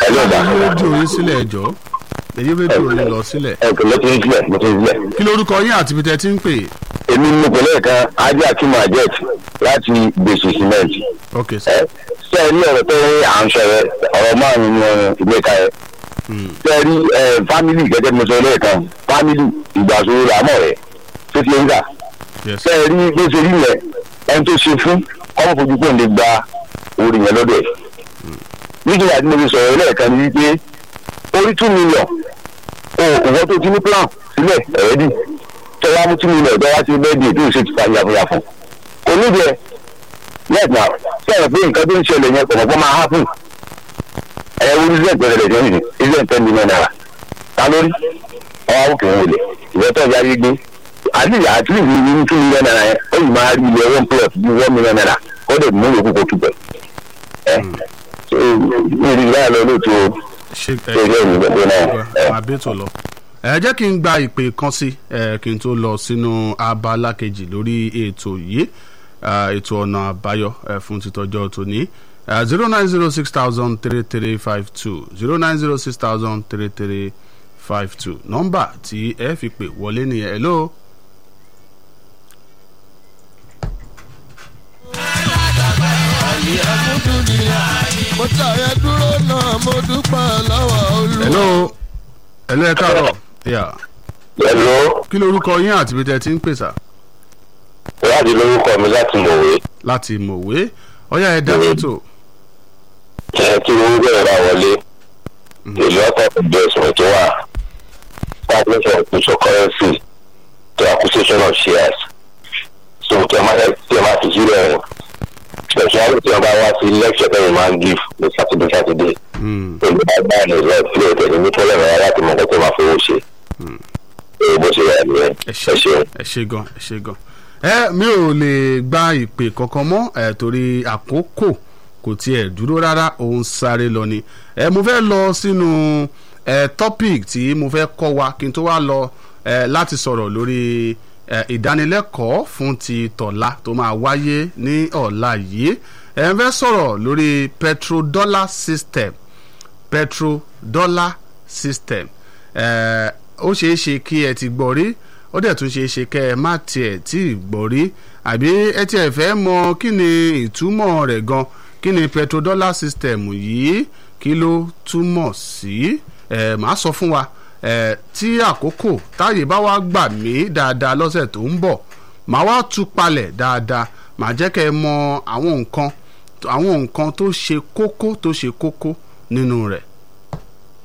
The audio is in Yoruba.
ẹ ló dà èyí rédíò yín sílẹ̀ ẹ̀jọ́ èyí rédíò yín lọ sílẹ̀ ẹ kò ló ti ń sílẹ̀ mo ti ń sílẹ̀. kí lórúkọ yín àti ibi tẹ́ ti ń pè èmi ní ìpínlẹ̀ kan ajé akínmọ̀ ajet láti gbèsè cement. ok ẹ sir ṣe ẹ ní ọ̀rọ̀ tó ń à ń sọ yẹ ọ̀rọ̀ márùn-ún ní ìgbéka yẹ. ṣe ẹ rí ẹ fámìlì gẹ́gẹ́ bí mo sọ lẹ́ẹ̀kan fámìlì ìgbàsowó làmọ̀ rẹ̀ tó ti ń gbà. yes ṣe ẹ rí bó ṣe rí yẹn ẹni tó ṣe fún kọ́mọ̀ fojú kò lè gba orí yẹn lọ́dọ̀ ẹ̀. nítorí àti mo fi sọ̀rọ̀ lẹ́ẹ̀kan ni wípé orí two million o òwò tó ti ní plan sílẹ̀ ẹ̀ẹ́dì tọ́wá mú two million tọ́wá sí bẹ́ẹ̀dì tó ń ṣe ti fa yàfùyàfù kò nídìí ẹ̀ yes na sọ̀rọ̀ pé nǹkan tó ń ṣẹlẹ̀ yẹn kọ̀ọ̀kan máa happen ẹ̀ wo ní sẹ́ẹ̀ pẹ̀lẹ̀ lẹ́jọ́ nìyí ilé ten million naira ta lórí ọwọ́ àwòkè ń wọlé ìrẹ́tọ̀ ìyá yé gbé àti àti ìlú ní two million naira yẹn ó yìí máa rí ilé one plus bí one million naira kó lè mú yòókù kó tù bẹ̀ ẹ̀ ní ìdí ìyá lọ lóòótọ́ o ṣe ṣe ìjọ ìgbàgbọ́ náà ẹ̀ àbẹ́tò lọ. ẹ jẹ́ kí n gba ìpè kan sí ẹ kí n tó lọ sínú abala kejì lórí ètò yìí eh, ètò ọ̀nà àbáyọ eh, fún títọ́jọ́ tòní zero nine zero six thousand three three five two zero nine zero six thousand three three five two nọ́mbà tí ẹ fi pè wọlé nìyẹn hello. mo tàyẹ dúró náà mo dúpẹ́ lọ́wọ́ olú. hello hello ẹ káàárọ̀ Yeah. ẹ̀lọ́ kí lorúkọ yín àti ibi tẹ́ ẹ ti ń pèsè láti lórúkọ mi láti mọ̀wé láti mọ̀wé ọ̀yá ẹ dáná tó ẹ̀ kí owó bẹ̀rẹ̀ bá wọlé èlò ọ̀tọ̀ investment tó wà establishment of cryptocurrency to acquisition of shares so tí a máa tí a máa fi sílẹ̀ rẹ̀ especially tí wọ́n bá wá sí lecture tẹ́lẹ̀ máa ń give ní saturday saturday pẹ̀lú àgbà ní ìlú ìpínlẹ̀ tẹ̀lé ní pọ́lẹ̀ rẹ̀ láti mọ̀ nǹkan tó máa fowó ṣe èyí bó ṣe wà nìyẹn ẹ ẹ ṣe ṣeun. ẹ ṣe gan ẹ ṣe gan ẹ mi ò lè gba ìpè kankan mọ́ ẹ torí àkókò kò tiẹ̀ dúró rárá òun sáré lọ ni ẹ mo fẹ́ lọ sínú ẹ topic tí mo fẹ́ kọ́ wa kí n tó wá lọ ẹ láti sọ̀rọ̀ lórí ẹ ìdánilẹ́kọ̀ọ́ fún ti tọ̀la tó máa wáyé ní ọ̀la yìí ẹ ń fẹ́ sọ̀rọ̀ lórí petrodollar system petrodollar system ẹ ó ṣeé ṣe kí ẹ ti gbọ́ rí ó dẹ̀ tún ṣeé ṣe kẹ́ ẹ má tiẹ̀ tí ì gbọ́ rí àbí ẹ tiẹ̀ fẹ́ mọ kí ni ìtumọ̀ rẹ̀ gan kí ni petrodollar system yìí kí ló túmọ̀ sí ẹ màá sọ fún wa ẹ tí àkókò táyè bá wá gbà mí dáadáa lọ́sẹ̀ tó ń bọ̀ màá wá tú palẹ̀ dáadáa màá jẹ́ kẹ́ ẹ mọ àwọn nǹkan àwọn nǹkan tó ṣe kókó tó ṣe kókó nínú rẹ̀